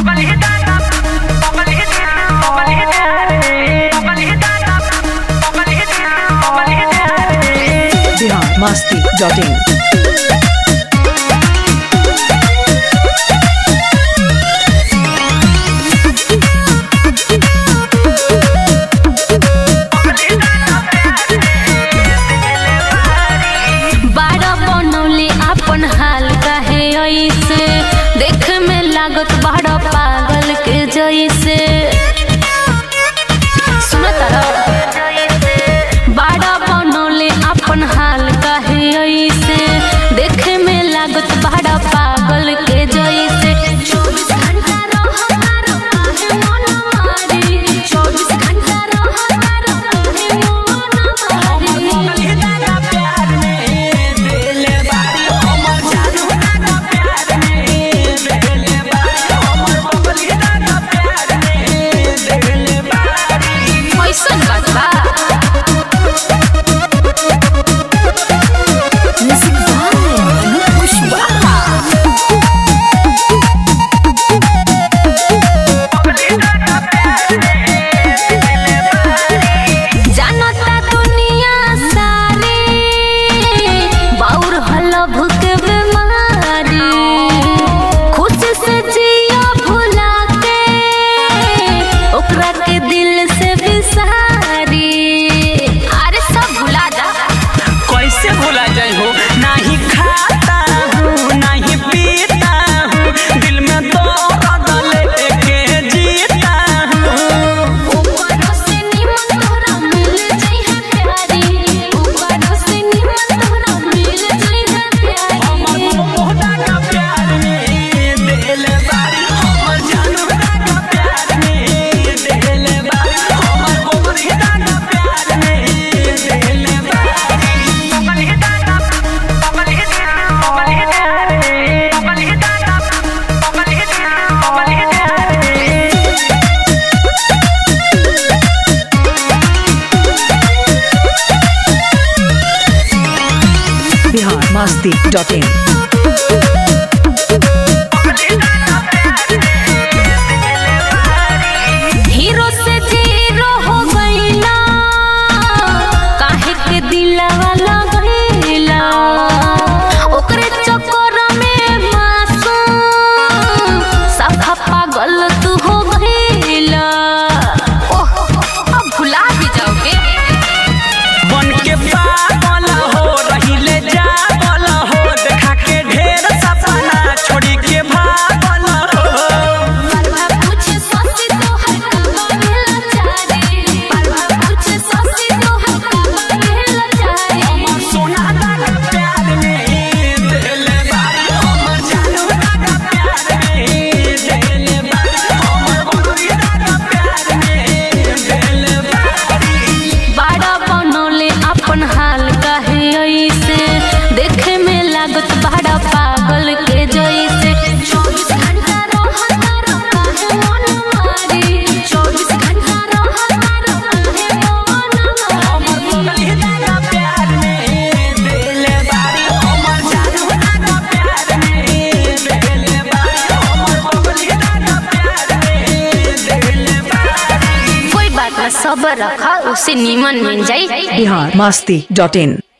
Bihar Masti dot इन बाड़ा बनौले अपन हाल काहे ऐसे देख में लागत बाड़ा पागल के जैसे सुनो तारा बाड़ा बनौले अपन हाल काहे ऐसे देख में लागत बाड़ा पागल के जैसे 24 घंटा रहो तारो काहे मन मारी 24 घंटा रहो तारो काहे मन मारी कैसन बात बा जानता दुनिया सारी बाउर हलभ के बीमारी खुश से जिया भुला के ओकरा के दिल से बिसारी अरे सब भुला जा कैसे भूला जाए हो नहीं खाता हूँ नहीं पीता हूँ दिल में तो लेके जीता हूँ ऊपरों से निमन तोहरा मिल जाई है प्यारी ऊपरों से निमन तोहरा मिल जाई है प्यारी मोहदा का प्यार में दिल बारी हमर जानू का प्यार में दिल बारी हमर मोहदा का प्यार में दिल Bihar Masti dot in hero से जीरो हो गईला काहे के दिलवा लगैला ओकरे चक्कर में मासूम सफा पागल तू हो गईला ओह अब भुला भी जाओगे बन के पागल हो रहिले जागल हो देखा के ढेर सपना छोड़ी के भागल हो परवा पूछ ससी तो है कब मिल चारी परवा पूछ ससी तो है कब मिल चारी सोना का प्यार में दिल बारी हमर जानू का प्यार में दिल बारी हमर मुर्दा का प्यार में दिल बारी बाड़ा बनौले अपन हाल काहे ऐसे देखे में लागत बाड़ा पागल के जैसे 24 घंटा रहो तारो काहे मन मारी 24 घंटा रहो तारो काहे मन मारी मुर्दा का प्यार में दिल बारी हमर जानू का प्यार में दिल बारी हमर मुर्दा का प्यार में दिल बारी कोई बात ना सबर रखा उसे नीमन मिल जाई बिहार मस्ती डॉट इन